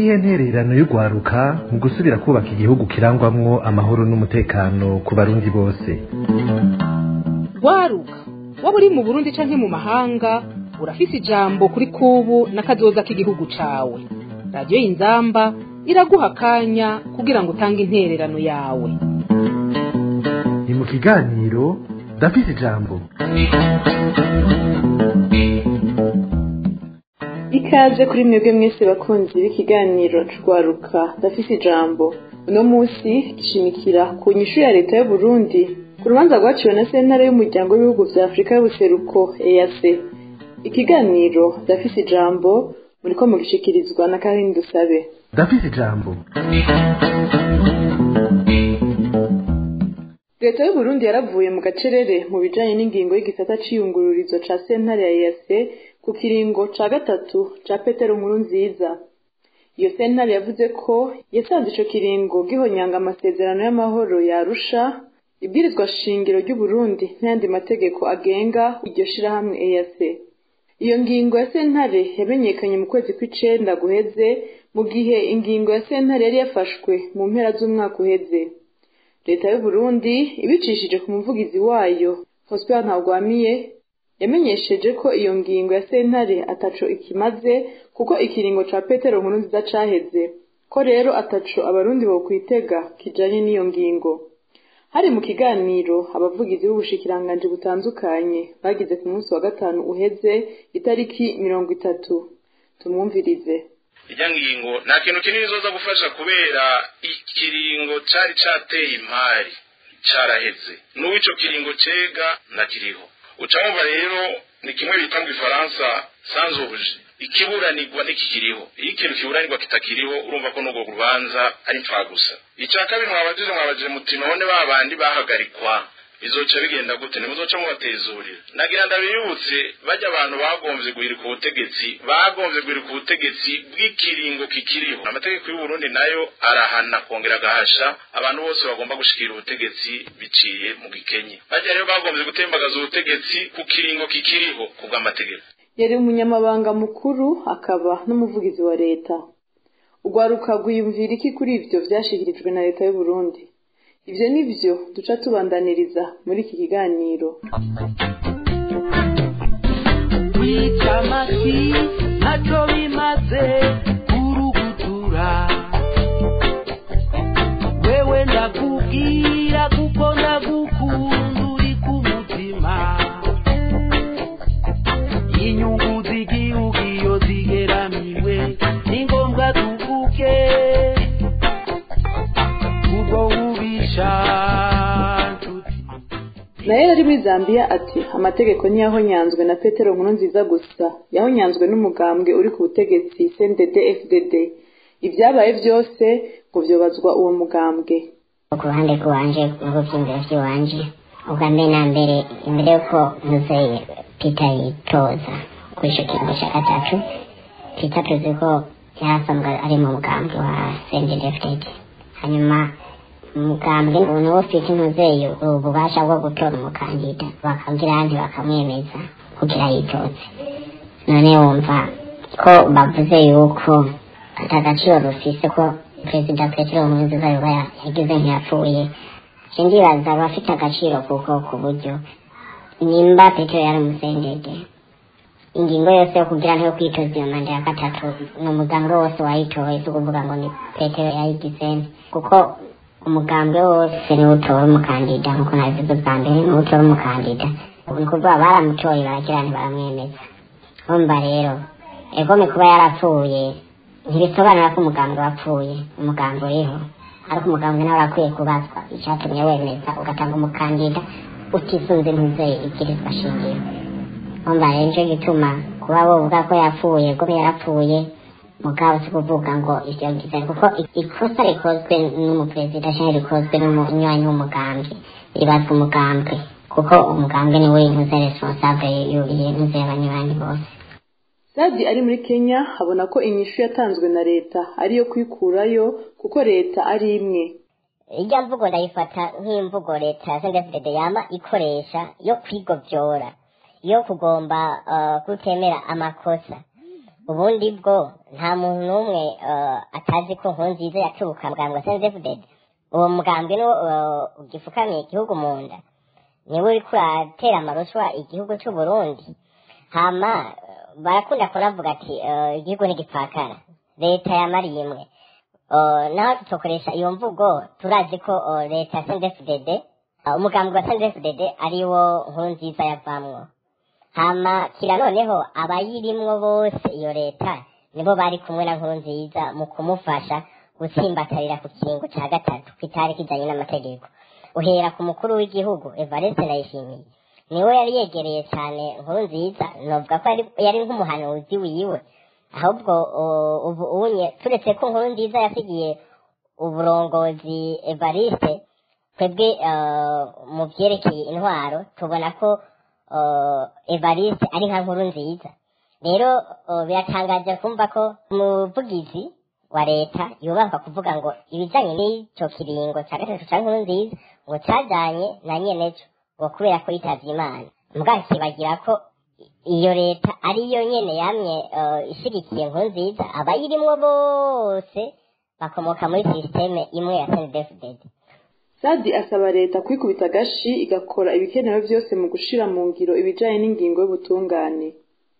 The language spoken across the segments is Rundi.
niyihe ntererano y'urwaruka mu gusubira kubaka igihugu kirangwamwo amahoro n'umutekano ku barundi bose rwaruka waba uri mu burundi canke mu mahanga urafise ijambo kuri kubu n'akazoza k'igihugu cawe radiyo y'inzamba iraguha akanya kugira ngo utange intererano yawe ni mu kiganiro ndafise ijambo ikaze kuri mwebwe mwese bakunzi b'ikiganiro rwaruka ndafise ijambo uno munsi gishimikira ku nyishu ya leta y'uburundi ku rubanza rwaciwe na sentare y'umuryango w'ibihugu vya afurika y'ubuseruko eac ikiganiro ndafise ijambo muriko mugishikirizwa na karine dusabe ndafise ijambo leta y'uburundi yaravuye mu gacerere mu bijanye n'ingingo y'igisata c'iyungururizo ca sentare ya eac ku kiringo ca gatatu ca petero nkuru nziza iyo sentare yavuze ko yasanze ico kiringo gihonyanga amasezerano y'amahoro yarusha ibwirizwa shingiro ry'uburundi n'ayandi mategeko agenga iryo shirahamwe eac iyo ngingo ya sentare yamenyekanye mu kwezi kw'icenda guheze mu gihe ingingo ya sentare yari yafashwe mu mpera z'umwaka uheze leta y'uburundi ibicishije ku muvugizi wayo prosper ntagwamiye yamenyesheje ko iyo ngingo ya sentare ataco ikimaze kuko ikiringo ca petero nkuru nziza caheze ko rero ataco abarundi bokwitega kijanye n'iyo ngingo hari mu kiganiro abavugizi b'ubushikiranganji butandukanye bagize ku munsi wa gatanu uheze itariki mirongo itatu tumwumvirize irya ngingo nta kintu kinini zoza gufasha kubera ikiringo cari cateye impari caraheze n'uwo ico kiringo cega ntakiriho uca wumva rero ni kimwe bita mu gifaransa sanzobuje ikiburanirwa ntikikiriho iyo ikintu kiburanirwa kitakiriho urumva ko n'urwo rubanza ari gusa icya kabiri mwabajije mwabajije muti none ba bandi bahagarikwa bizoca bigenda gute ntimuzoca mubatezurira nagira ndabibutse bajya abantu bagombye guhirika ubutegetsi bagombye guhirika ubutegetsi bw'ikiringo kikiriho amategeko y'uburundi nayo arahana kongera agahasha abantu bose bagomba gushikira ubutegetsi biciye mu gikenye bajya rero bagombye gutembagaza ubutegetsi ku kiringo kikiriho ku bw'amategeko yari umunyamabanga mukuru akaba n'umuvugizi wa leta urwaruka rwiyumvira iki kuri ivyo vyashikirijwe na leta y'uburundi ivyo nivyo duca tubandaniriza muri iki kiganiro kwica amasi ntacyo bimaze kurugutura wewe ndakubwira kuko ndagukunda uri ku mutima inyungu z'igihugu iyo zigeramiwe ni ngombwa tuvuke ubwo bubisha nshuti nayo yari muri zambia ati amategeko ntiyahonyanzwe na petero nkuru nziza gusa yahonyanzwe n'umugambwe uri ku butegetsi cndd fdd ibyabaye byose ngo vyobazwa uwo mugambwe ku ruhande rw'iwanje mu vyiyumviro vy'iwanje ubwa mbere na mbere imbere yuko muzeye peter yitoza kuri ico kiringo ca gatatu peter tuzi ko yarasanzwe ari mu mugambi wa cndd hanyuma umugambwe niwo ufite intuzeye ububasha bwo gutora umukandida bakagira ahandi bakamwemeza kugira yitoze none wumva ko bavuze yuko ata gaciro rufise ko perezida petero nkurunziza yoba yagize ntiyapfuye nje ndibaza bafite agaciro kuko ku buryo nimba petero yari umusendede ingingo yose yo kugira ntiyo kwitoza iyo manda ya gatatu ni umugambwe wose wayitoye si ukuvuga ngo ni petero yayigizene kuko umugambwe wose niwo utora umukandida nkuko nabivuze bwa mbere niwo utora umukandida ni ukuvuga baramutoye baragira ntibaramwemeza urumva rero egome kuba yarapfuye ntibisobanura ko umugambwe wapfuye umugambwe uriho ariko umugambwe nawe urakwiye kubazwa icyatumye wemeza ugatanga umukandida utisunze ntuzeye ibwirizwa shingiro urumva rero nicyo gituma kuba wovuga ko yapfuye egome yarapfuye mugabo si kuvuga ngo ivyo ngize kuko ikosa rikozwe n'umuperezida canke rikozwe n'umunywanyi w'umugambwe ribazwa umugambwe kuko umugambwe niwe intuze responsable y'intuze y'abanywanyi bose sadi ari muri kenya abona ko inyishu yatanzwe na leta ariyo kwikurayo kuko leta ari imwe irya mvugo ndayifata nk'imvugo leta ya sndfdd yama ikoresha yo kwigovyora yo kugomba uh, kutemera amakosa ubundi bwo nta muntu n'umwe eh, atazi ko nkurunziza yaturuka mugambwe senzefudede uwo mugambwe niwo eh, ugifukamiye igihugu mu nda niwe uriko uratera amarushwa igihugu c'u Burundi hama eh, barakunda kunavuga ati eh, igihugu ntigipfakara leta yamariye imwe Eh, naho tutokoresha iyo mvugo turazi ko eh, leta ya sendefudede umugambi wa sendefudede ariwo nkuru nziza yavamwo hama kira noneho abayirimwo bose iyo leta nibo bari kumwe na nkuru nziza mu kumufasha gutsimbatarira ku kiringo ca gatatu kitari kijanye n'amategeko uhera ku mukuru w'igihugu evariste ndayishimiye niwe yari yegereye cyane nkuru nziza novuga ko yari- yari nk'umuhanuzi wiwe ahubwo uh, ubu unye turetse ko nkuru nziza yasigiye uburongozi evariste twebwe uh, mu vyerekeye intwaro tubona ko uh, evariste ari nka nkuru nziza rero uh, biratangaje kumva ko umuvugizi wa leta yubahwa kuvuga ngo ibijanye n'ico kiringo ca gatatu ca nkuru nziza ngo cajanye na nyeneco ngo kubera ko yitavye imana mugabo kibagira ko iyo leta ariyo nyene yamye uh, ishigikiye nkuru nziza abayirimwo bose bakomoka muri sisiteme imwe ya snedfdd sadi asaba leta kwikubita agashi igakora ibikenewe byose mu gushira mu ngiro ibijanye n'ingingo y'ubutungane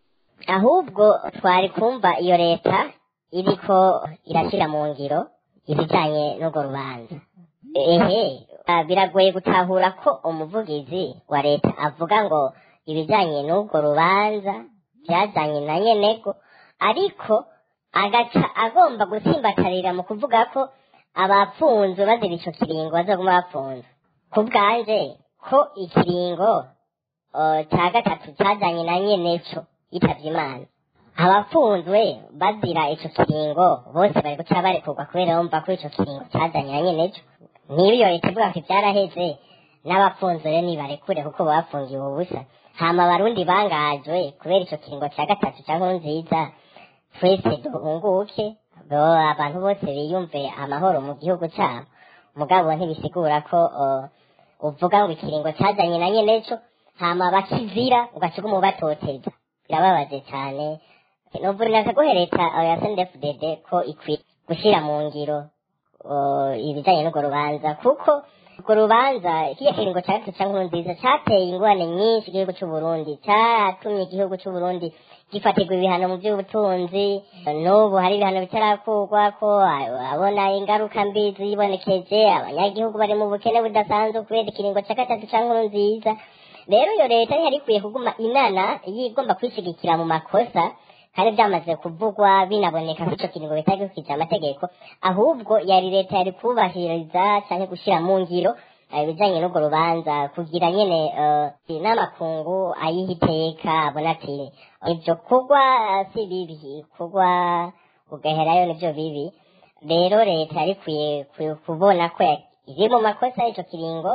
ahubwo twari kumva iyo leta iriko irashyira mu ngiro ibijanye n'urwo rubanza ehe ah, biragoye gutahura ko umuvugizi wa leta avuga ngo ibijanye n'urwo rubanza byajanye na nyenego ariko agaca agomba gutsimbatarira mu kuvuga ko abapfunzwe bazira ico kiringo bazoguma bapfunzwe ku bwanje ko ikiringo uh, ca gatatu cajanye na nyeneco yitavye imana abapfunzwe bazira ico kiringo bose bari guca barekurwa kubera bumva ko ico kiringo cazanye na nyeneco niba iyo leta ivuga ko ivyaraheze n'abapfunzwe rero nibarekure kuko baba bafungiwe ubusa hama abarundi bangajwe kubera ico kiringo ca gatatu ca nkuru nziza twese duhunguke bo- abantu bose biyumve amahoro mu gihugu cabo mugabo ntibisigura ko uh, uvuga ngo ikiringo cazanye na nyeneco hama bakizira ugaca uguma ubatoteza birababaje cane novurira akagohe leta uh, ya sndfdd ko ikwiye gushira mu ngiro uh, ibijanye n'urwo rubanza kuko urwo rubanza kiriya kiringo ca gatatu ca nkuru nziza cateye ingorane nyinshi igihugu c'uburundi catumye igihugu c'uburundi gifatirwa ibihano mu by'ubutunzi n'ubu hari ibihano bitarakurwa ko abona ingaruka mbi zibonekeje abanyagihugu bari mu bukene budasanzwe kubera ikiringo ca gatatu ca nkuru nziza rero iyo leta yari ikwiye kuguma inana yigomba kwishigikira mu makosa kandi byamaze kuvugwa binaboneka ko ico kiringo bitari gukije amategeko ahubwo yari leta yari kubahiriza canke gushira mu ngiro eh, ibijanye n'urwo rubanza kugira nyene eh, n'amakungu ayiha iteka abona ati ivyo kugwa eh, si bibi kugwa ugaherayo nivyo bibi rero leta yari ikwiye ku- kubona ko ya- iri mu makosa y'ico kiringo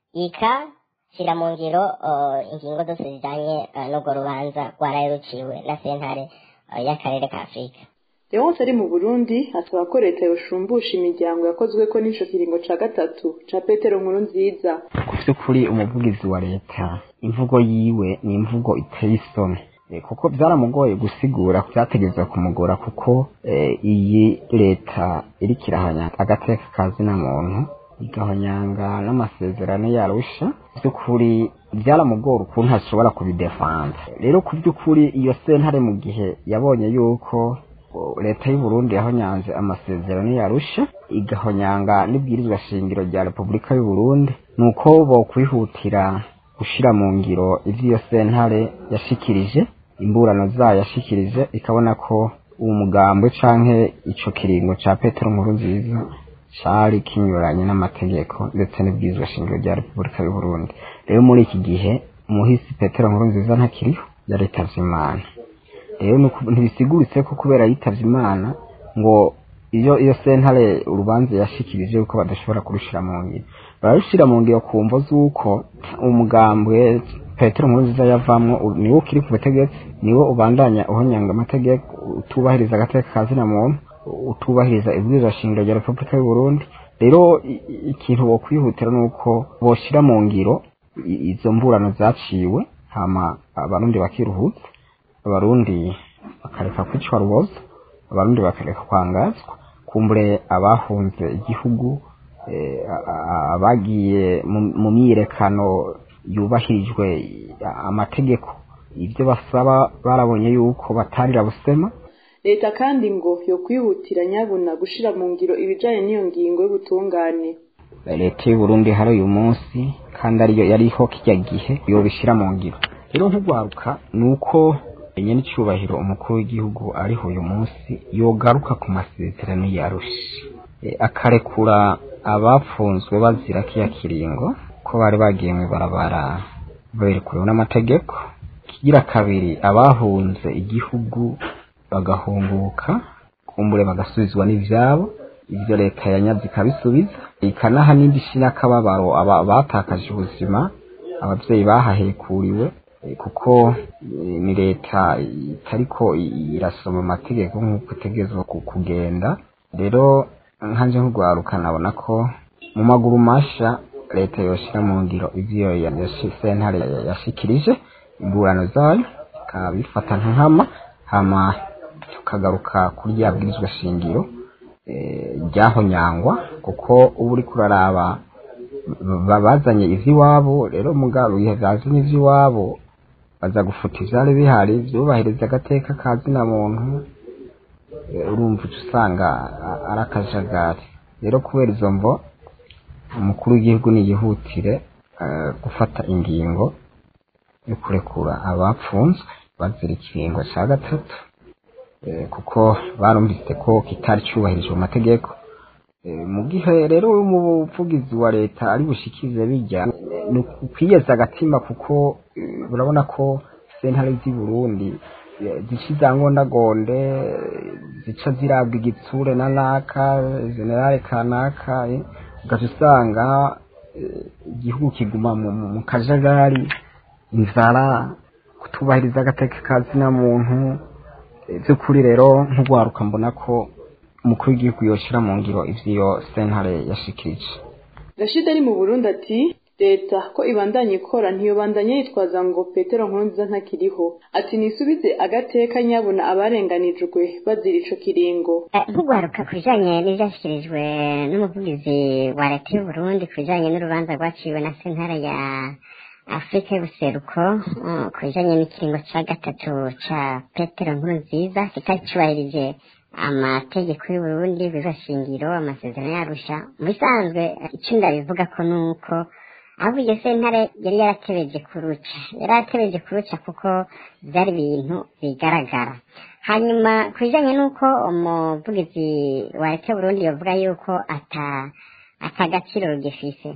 ikashira mu ngiro eh, ingingo zose zijanye eh, n'urwo rubanza rwaraye ruciwe na sentare eh, y'akarere ka afurika leonce ari mu burundi asaba ko leta yoshumbusha imiryango yakozweko n'ico kiringo ca gatatu ca petero nkuru nziza ku by'ukuri umuvugizi wa leta imvugo yiwe ni imvugo iteye isoni Eh, kuko byaramugoye gusigura byategerezwa kumugora kuko eh, iyi leta iriko irahanya agateka kazina muntu igahonyanga n'amasezerano yarusha by'ukuri byaramugora ukuntu ashobora kubidefanza rero ku by'ukuri iyo sentare mu gihe yabonye yuko o, leta y'u Burundi yahonyanze amasezerano yarusha igahonyanga n'ibwirizwa shingiro rya Repubulika y'u Burundi nuko bo kwihutira gushira mu ngiro ivyo iyo sentare yashikirije imburano zayo yashikirije ikabona ko uwo mugambwe canke ico kiringo ca Petero Nkuru nziza cari kinyuranye n'amategeko ndetse n'ibwirizwa shingiro rya Repubulika y'u Burundi rero muri iki gihe umuhisi Petero Nkuru nziza ntakiriho yaritavye Imana rero nuku- ntibisiguritse ko kubera yitavye imana ngo iyo iyo sentare urubanza yashikirije yuko badashobora kurushira mu ngiro bararushira mu ngiro ku mvo z'uko umugambwe petero nkurunziza yavamwo u- niwo ukiri ku butegetsi niwo ubandanya uhonyanga amategeko utubahiriza agateka ka zina muntu utubahiriza ibwirizwa shingiro rya repubulika y'u burundi rero i- i- ikintu bokwihutira ni uko boshira mu ngiro i- izo mburano zaciwe hama abarundi bakiruhutsa abarundi bakareka kwicwa rubozo abarundi bakareka kwangazwa kumbure abahunze igihugu eh, a- a- abagiye mu- mu myiyerekano yubahirijwe amategeko ibyo basaba barabonye yuko batarira busema leta kandi ngo yo kwihutira nyabuna gushira mu ngiro ibijanye n'iyo ngingo y'ubutungane leta y'u Burundi hari uyu munsi kandi ariyo yariho kijya gihe yobishyira mu ngiro rero nk'ugwaruka ni uko nyene icubahiro umukuru w'igihugu ariho uyu munsi yogaruka ku masezerano yarusha e, akarekura abafunzwe bazira kiya kiringo ko bari bagiye mw'ibarabara berekuriwe n'amategeko kigira kabiri abahunze igihugu bagahunguka kumbure bagasubizwa n'ivyabo ibyo leta yanyaze ikabisubiza ikanaha n'indi shi n'akababaro aba batakaje ubuzima ababyeyi bahahekuriwe eh, kuko eh, ni leta itariko i- irasoma amategeko nk'uko itegerezwa ku- kugenda rero nkanje nk'urwaruka nabona ko mu maguru masha leta yoshira mu ngiro ivyo ya- yashi- sentare ya- yashikirije imburano zayo ikabifata nkama hama tukagaruka kuri rya bwirizwa shingiro eh, ryahonyangwa kuko uba uriko uraraba ba- bazanye ivy'iwabo rero mugabo ibihe bazanye ivy'iwabo baza gufuta ivyari bihari vyubahiriza agateka ka zina muntu eh, urumva uca usanga a- ari akajagari rero kubera izo mvo umukuru w'igihugu niyihutire eh, gufata ingingo yo kurekura abapfunzwe bazira ikiringo ca gatatu eh, kuko barumvise ko kitari cyubahirije mu mategeko Eh, mu gihe rero umuvugizi wa leta ari bushikize bijya ni ukwiyeza agatima kuko eh, urabona ko sentare z'i burundi eh, zica izangondagonde eh, zica zirabwa igitsure na naka generale kanaka eh, ugaca usanga eh, igihugu kiguma mu, mu, mu kajagari inzara kutubahiriza agateka ka zina muntu Eh, by'ukuri rero nk'urwaruka mbona ko umukuru w'igihugu yoshira mu ngiro ivyo sentare yashikirije rashid ari mu burundi ati leta ko ibandanya ikora ntiyobandanya yitwaza ngo petero nkurunziza ntakiriho ati nisubize agateka nyabuna abarenganijwe bazira ico kiringo Eh, nk'ugwaruka ku bijanye n'ivyashyikirijwe n'umuvugizi wa leta y'u Burundi ku bijanye n'urubanza rwaciwe na sentare ya afurika y'ubuseruko mm, ku bijanye n'ikiringo ca gatatu ca petero nkuru nziza kitari cubahirije amategeko y'u Burundi bizashingiro amasezerano yarusha mu bisanzwe eh, ico ndabivuga ko nuko ahubwo iyo sentare yari yaratebeje kuruca yari yaratebeje kuruca kuko vyari ibintu bigaragara hanyuma ku bijanye n'uko umuvugizi wa leta y'uburundi yovuga yuko ata atagaciro rugifise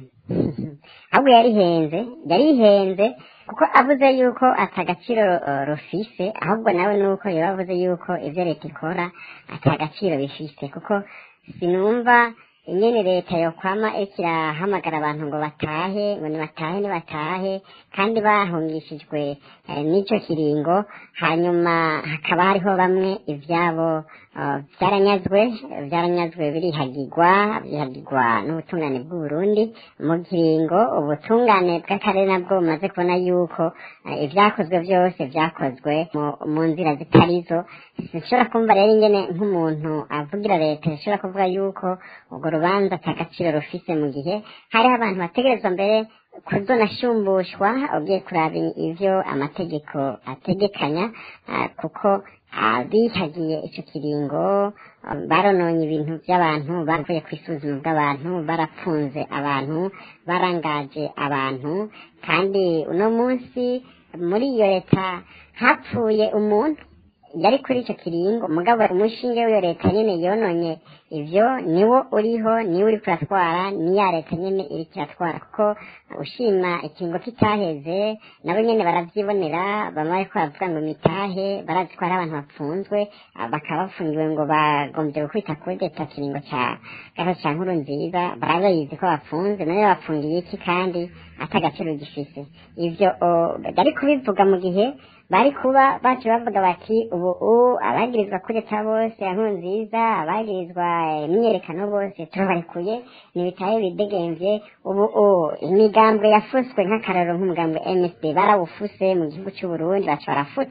ahubwo yarihenze yarihenze kuko avuze yuko atagaciro uh, rufise ahubwo nawe nuko yoba avuze yuko ivyo leta ikora atagaciro bifise kuko sinumva ingene leta yokwama iriko irahamagara abantu ngo batahe ngo nibatahe nibatahe kandi bahungishijwe eh, n'ico kiringo hanyuma hakaba hariho bamwe ivyabo uh, vyaranyazwe vyaranyazwe birihagirwa birihagirwa n'ubutungane bw'uburundi mu kiringo ubutungane bw'akarere nabwo bumaze kubona yuko eh, ivyakozwe vyose vyakozwe mu- mu nzira zitarizo sinshobora kumva rero ingene nk'umuntu avugira leta ishobora kuvuga yuko urwo rubanza ata gaciro rufise mu gihe hariho abantu bategerezwa mbere kuzonashumbushwa ugiye kuraba ivyo amategeko ategekanya ah, kuko abihagiye ico kiringo ah, barononye ibintu vy'abantu bavuye kw'isuzuma bw'abantu barapfunze abantu barangaje abantu kandi uno munsi muri iyo leta hapfuye umuntu yari kuri ico kiringo mugabo umushinge w'iyo leta nyene yononye ivyo niwo uriho niwo uriko uratwara ni ya leta nyene iriko iratwara kuko ushima ikiringo kitaheze nabo nyene baravyibonera bamwe bariko baravuga ngo mitahe barazi ko hari abantu bapfunzwe ah, bakaba bafungiwe ngo bagombye gukubita kuri leta kiringo ca gatatu ca nkuru nziza barabizi ko bafunze none bafungiye iki kandi atagaciro gifise ivyo o, bari kubivuga mu gihe bari kuba bacu bavuga bati ubu u abagirizwa kureta bose inkuru nziza abagirizwa eh, imyiyerekano bose turabarekuye nibitaye bidegemvye ubu u imigambwe yafuswe nk'akararo nk'umugambwe MSD barawufuse mu gihugu c'u Burundi baca barafuta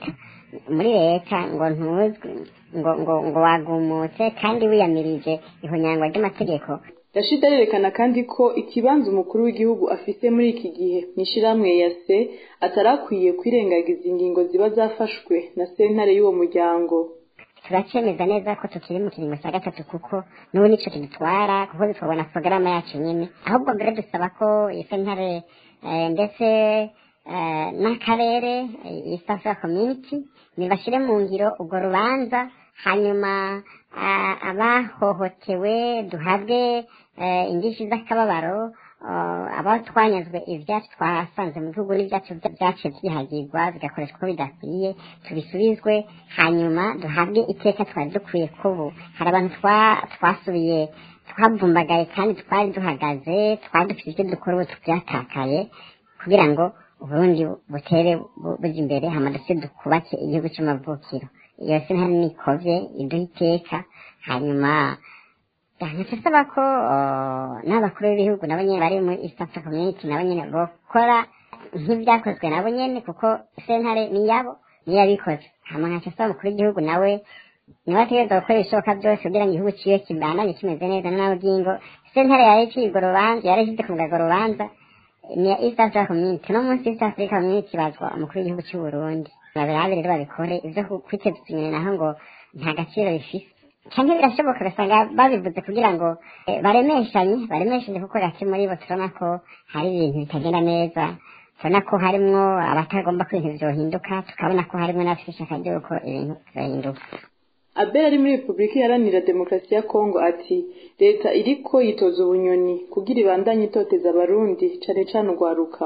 muri leta ngo ntuzwi ngo ngo ngo wagumutse kandi wiyamirije ihonyangwa ry'amategeko rashid arerekana kandi ko ikibanza umukuru w'igihugu afise muri iki gihe mw'ishirahamwe ya se atarakwiye kwirengagiza ingingo ziba zafashwe na sentare y'uwo muryango turacemeza neza ko tukiri mu kiringo cya gatatu kuko n'ubu nico kidutwara kuko bitwabona porogaramu yacu nyine ahubwo mbere dusaba ko iyi sentare eh, ndetse eh, n'akarere eh, east africa community nibashire mu ngiro urwo rubanza hanyuma ah, abahohotewe duhabwe eh, indishyi z'akababaro ah, abo twanyazwe ibyacu twasanze mu gihugu n'ibyacu bya- byaciye byihagirwa bigakoreshwa uko bidakwiye tubisubizwe hanyuma duhabwe iteka twari dukwiye kubu hari abantu twa- twasubiye twabumbagaye kandi twari duhagaze twari dufite ibyo dukora ubu tubyatakaye kugira ngo uburundi butere bu- buja imbere hama duse dukubake igihugu cy'amavukiro iyo sentare nikovye iduha iteka hanyuma ndetse saba ko uh, n'abakuru b'ibihugu nabo nyene bari muri east africa community nabo nyene bokora nk'ibyakozwe nabo nyene kuko sentare ni yabo niyo yabikoze hama nkaca saba umukuru w'igihugu nawe niba ategereza gukora ibishoboka byose kugira ngo igihugu ciwe kibandanye kimeze neza nawe byingo sentare yari iciye urwo rubanza yari ishyize ku mugaragaro urubanza ni ya east africa community no munsi east africa community bazwa umukuru w'igihugu cy'u burundi babirabe rero babikore ivyo ku- kwiteza inyoni naho ngo nta gaciro bifise cyangwa birashoboka ugasanga babivuze kugira ngo eh, baremeshanye baremeshanye kuko gake muri bo turabona ko hari ibintu bitagenda neza turabona ko harimwo abatagomba ko ibintu vyohinduka tukabona ko harimwo n'abafite ishaka ry'uko ibintu vyohinduka abel ari muri repubulika iharanira demokarasi ya kongo ati leta iriko yitoza ubunyoni kugira ibandanye itoteza abarundi cane cane urwaruka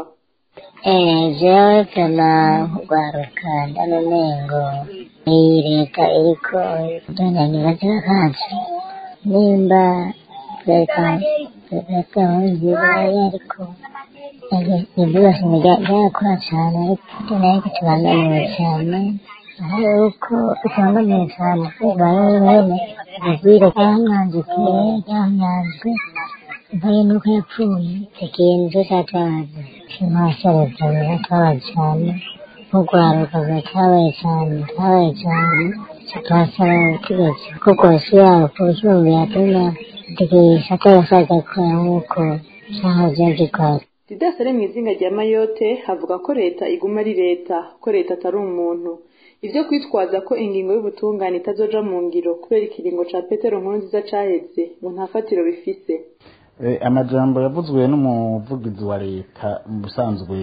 jewe pema rwaruka ndanomengo iyi leta iriko idondanya ibibazo kacu nimba leta leta nziza yariko ibyo byose byakora cane ariko nariko tubangamiwe cane hari uko tubangamiwe cane kubera bene ubwire bwamwandikiye bwamwanzwe mbaye nuko yapfuye ikintu cyatabaza kimashereza biratabaza cyane urwaruka ruratabaye cyane rutabaye cyane tukasaba ubutegetsi ko rwose yabo ku bihumbi yatuma tukigisha ko yasaza gukora nk'uko cyahoze gikora didas ari mu izinga rya mayote havuga ko leta iguma ari leta ko leta atari umuntu ivyo kwitwaza ko ingingo y'ubutungane itazoja mu ngiro kubera ikiringo ca petero nkurunziza caheze ngo nta fatiro bifise Eh, amajambo yavuzwe n'umuvugizi wa leta mu busanzwe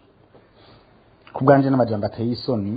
ku bwanje n'amajambo ateye isoni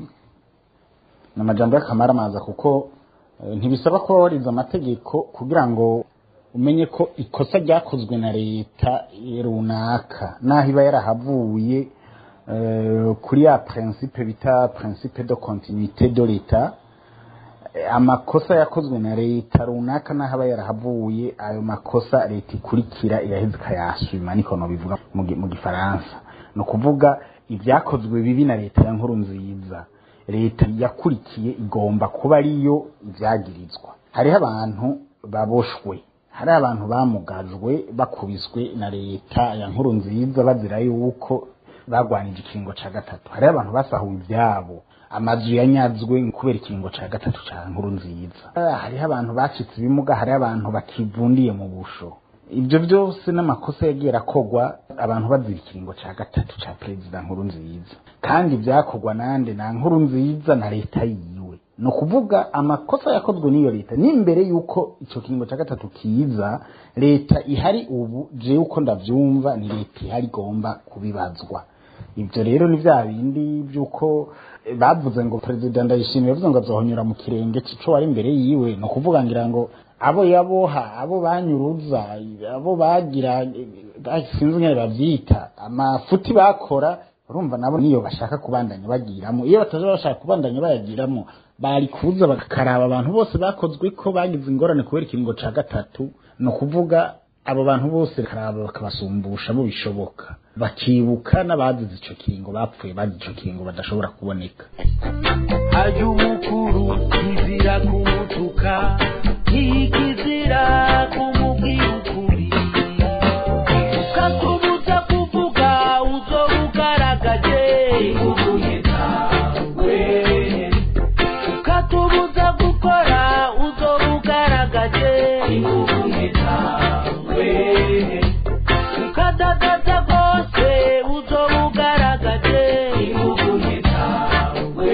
ni amajambo y'akamaramaza kuko eh, ntibisaba ko warize amategeko kugira ngo umenye ko ikosa ryakozwe na leta runaka naho iba yarahavuye eh, kuri ya principe bita principe de continuité de l'etat Eh, amakosa yakozwe na leta runaka n'aho aba yarahavuye ayo makosa leta ikurikira iraheza ikayasuma niko nobivuga mu gi- mu gifaransa ni ukuvuga ibyakozwe bibi na leta ya nkuru nziza leta yakurikiye igomba kuba ariyo ibyagirizwa hariho abantu baboshwe hariho abantu bamugajwe bakubiswe na leta ya nkuru nziza bazira yuko bagwanije ikiringo ca gatatu hariho abantu basahuwe ivyabo amazu yanyazwe kubera ikiringo ca gatatu ca nkuru nziza Ah, hariho abantu bacitse ibimuga hariho abantu bakivundiye mu busho ibyo byose n'amakosa yagiye arakogwa abantu bazira ikiringo ca gatatu ca perezida nkuru nziza kandi byakorwa nande na nkuru nziza na leta yiwe ni ukuvuga amakosa yakozwe n'iyo leta n'imbere y'uko icyo kiringo cya gatatu kiza leta ihari ubu jewe uko ndabyumva ni leta ihari igomba kubibazwa ibyo rero ni bya bindi by'uko eh, bavuze ngo perezida ndayishimiye yavuze ngo azohonyura mu kirenge cy'ico wari imbere yiwe ni ukuvuga ngira ngo abo yaboha abo banyuruza abo bagira eh, sinzi nyine bavyita amafuti bakora urumva nabo niyo bashaka kubandanya bagiramo iyo bataje bashaka kubandanya bayagiramo bari kuza bakakaraba abantu bose bakozwe ko bagize ingorane kubera ikiringo ca gatatu ni ukuvuga abo bantu bose karaba bakabasumbusha bo bishoboka bakibuka n'abazize ico kiringo bapfuye bazize ico kiringo badashobora kuboneka ajya umukuru kizira kumutuka ntikizira kumubwira ukuri ukatubuza kuvuga uzo ugaragaje utakubuza gukora uzoba ugaragaje ingufu ntizawe ukadadaza rwose uzoba ugaragaje ingufu ntizawe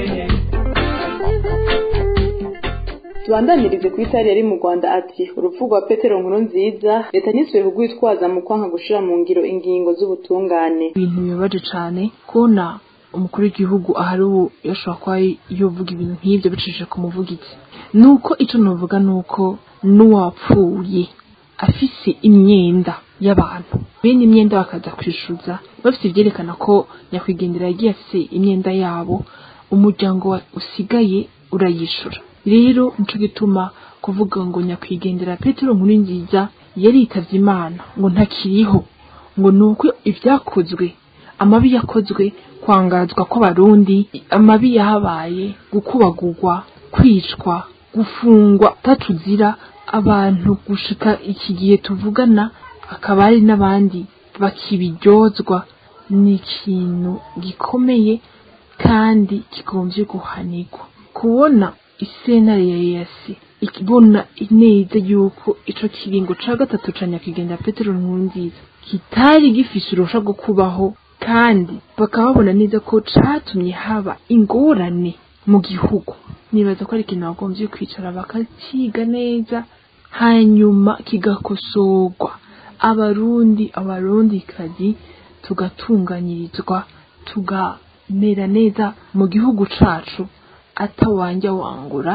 tubandanirize ku itari yari mu rwanda ati urupfu rwa petero nkuru nziza leta ntisubiye kugwitwaza mu kwanka gushira mu ngiro ingingo z'ubutungane ibintu bibabaje cyane kubona umukuru w'igihugu ahari ubu yashobora kuba yovuga ibintu nk'ibyo bicishije ku muvugizi nuko icyo navuga ni uko n'uwapfuye afise imyenda y'abantu bene imyenda bakaza kwishyuza bafite ibyerekana ko nyakwigendera yagiye afise imyenda yabo umuryango wa- usigaye urayishura rero nico gituma kuvuga ngo nyakwigendera petero nkuru nziza yaritavye imana ngo ntakiriho ngo ni uko ibyakozwe amabi yakozwe kwangazwa kw'abarundi amabi yahabaye gukubagurwa kwicwa gufungwa tatuzira abantu gushika iki gihe tuvugana akaba hari n'abandi bakibiryozwa ni ikintu gikomeye kandi kigombye guhanirwa kubona isenare ya yasi ikibona neza yuko ico kiringo ca gatatu ca nyakigenda petero nkurunziza kitari gifise urusha rwo kubaho kandi bakaba babona neza ko catumye haba ingorane mu gihugu nibaza ko ari ikintu bagombye kwicara bakaciga neza hanyuma kigakosorwa abarundi abarundikazi tugatunganyirizwa tugamera neza mu gihugu cacu atawanja wangura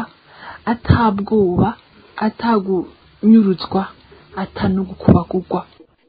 atabwoba atagunyuruzwa atanugukubagurwa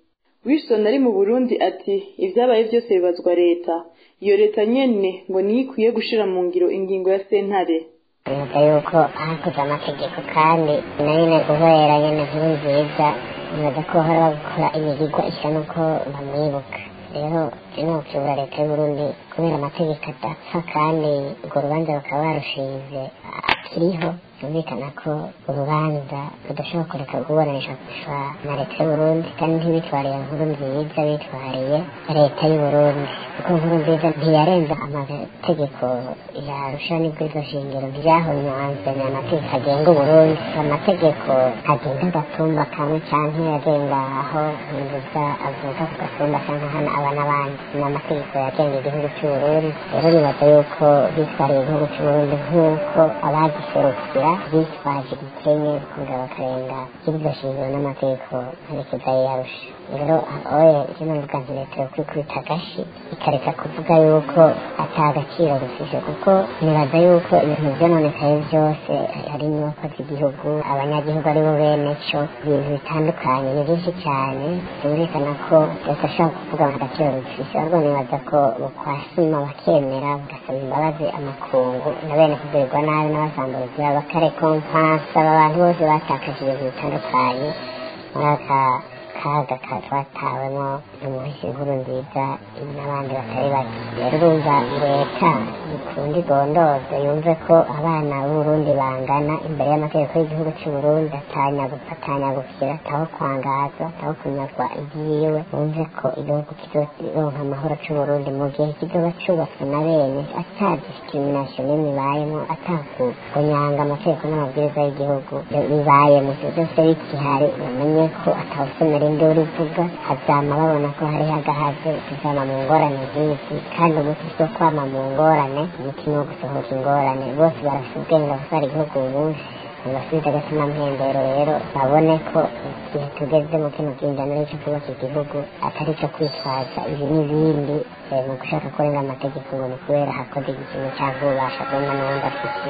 wilson ari mu burundi ati ibyabaye byose bibazwa leta iyo leta nyene ngo niyo ikwiye gushira mu ngiro ingingo ya sentare bivuga yuko hakoze amategeko kandi na nyine guhera nyine nkuru nziza bibaza ko bahora bakora imigigwa isa n'uko bamwibuka rero ino kuyobora leta y'uburundi kubera amategeko adapfa kandi urwo rubanza bakaba barushinze akiriho byumvikana ko urubanza rudashobora kureka kuburanishwa na leta y'uburundi kandi ntibitwariye nkuru nziza bitwariye leta y'uburundi kuko nkuru nziza ntiyarenza amategeko yarusha n'ibwirizwa shingiro ntibyahonyanzwe ni amategeko agenga uburundi amategeko agenga agatumba kamwe canke agenga aho nziza avuka ku gatumba canke hano aba n'abandi ni amategeko yagenga igihugu c'uburundi rero nibaza yuko bitwariye igihugu c'uburundi nk'uko abagiserukira bitwaje igikenye kugira bakarenga ibwirizwa shingiro n'amategeko nterekeza yarusha rero oye ivyo navuga nti leta yo kwikubita agashi ikareka kuvuga yuko ata agaciro bifise kuko nibaza yuko ibintu vyononekaye vyose hari inyubako z'igihugu abanyagihugu ari bo bene co ibintu bitandukanye ni vyinshi cane vyumvikana ko leta ashobora kuvuga ngo agaciro bifise ahubwo nibaza ko bokwasima bakemera bagasaba imbabazi amakungu na bene kugirirwa nabi n'abasambuzi bakarekompansa aba bantu bose batakaje ibintu bitandukanye muri aka kaga katwatawemo umuhisi inkuru nziza n'abandi batari bake rero urumva leta ikunda igondoze yumve ko abana b'uburundi bangana imbere y'amategeko y'igihugu c'uburundi atanyagupfa atanyagukira ataho kwangazwa ataho kunyagwa ibyiwe wumve ko igihugu kizoronka amahoro c'uburundi mu gihe kizoba cubatswe na bene ata discrimination n'imwe ibayemo atakunyanga amategeko n'amabwiriza y'igihugu bibayemo ivyo byose bikihari bamenye ko atawusomera induru ivuga hazama babona ko hariho agahaze tuzama mu ngorane nk'izi kandi umuti si wo kwama mu ngorane umuti ni wo gusohoka ingorane bose barafite ubwenge gutwara igihugu uyu munsi ntibasubize agatima mpembero rero babone ko igihe tugezemo kino bwinjana cyo kubaka igihugu atari cyo kwitwaza ibi n'ibindi mu gushaka kurenga amategeko ngo ni kubera hakoze ikintu cyangwa ububasha bumwe n'ubundi afite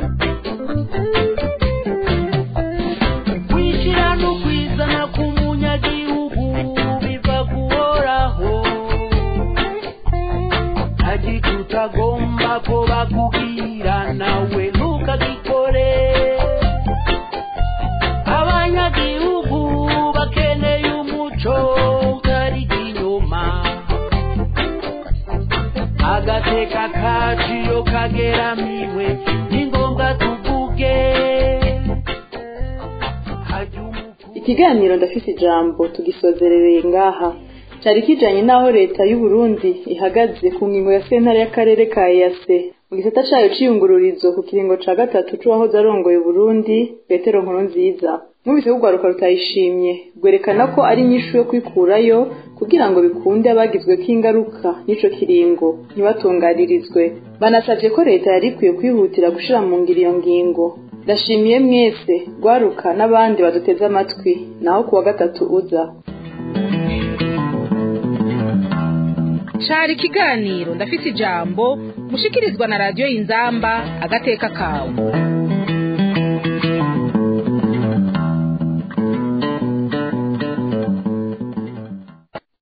kwishyira no kwizana k'umunyagihugu biva kuhoraho agiti utagomba ko bakubwira nawe ntukagikore abanyagihugu bakeneye umuco utari inyuma agateka kaciyo kageramiwe ni ngombwa tuvuge ikiganiro ndafise ijambo tugisozerereye ngaha cyari kijanye n'aho leta y'u Burundi ihagaze ku ngingo ya sentare y'akarere ka EAC mu gisata cayo c'iyungururizo ku kiringo ca gatatu c'uwahoze arongoye Burundi Petero Nkurunziza mwumvise ko urwaruka rutayishimye rwerekana ko ari inyishu yo kwikurayo kugira ngo bikunde abagizweko ingaruka n'ico kiringo ntibatungaririzwe banasavye ko leta yari ikwiye kwihutira gushira mu ngiro iyo ngingo ndashimiye mwese rwaruka n'abandi baduteze amatwi naho kuwa gatatu uza cari ikiganiro ndafise ijambo mushikirizwa na radiyo y'inzamba agateka kawe